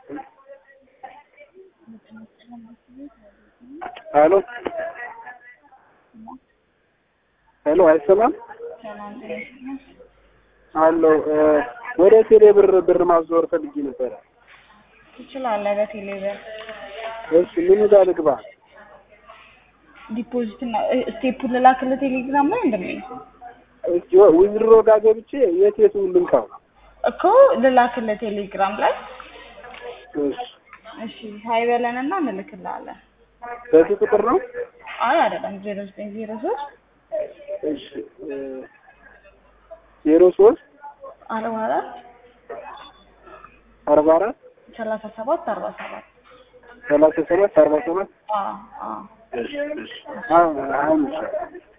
ሄሎ ሄሎ፣ አይሰማም? አሎ ወደ ቴሌ ብር ብር ማዞር ፈልጌ ነበረ። ትችላለህ። በቴሌ ብር እሺ ምን ጋር ልግባ? ዲፖዚት እና ስቴፑን ልላክልህ ቴሌግራም ላይ እንደምን እሺ ዊዝድሮ ጋር ገብቼ የት የቱን ልንካው? እኮ ልላክልህ ቴሌግራም ላይ እሺ እሺ ሀይ በለንና እንልክልሃለን። በዚህ ቁጥር ነው? አይ አይደለም ዜሮ ዘጠኝ ዜሮ ሶስት እሺ ዜሮ ሶስት አርባ አራት አርባ አራት ሰላሳ ሰባት አርባ ሰባት ሰላሳ ሰባት አርባ ሰባት አዎ አዎ እሺ እሺ አሁን አሁን ይሻላል።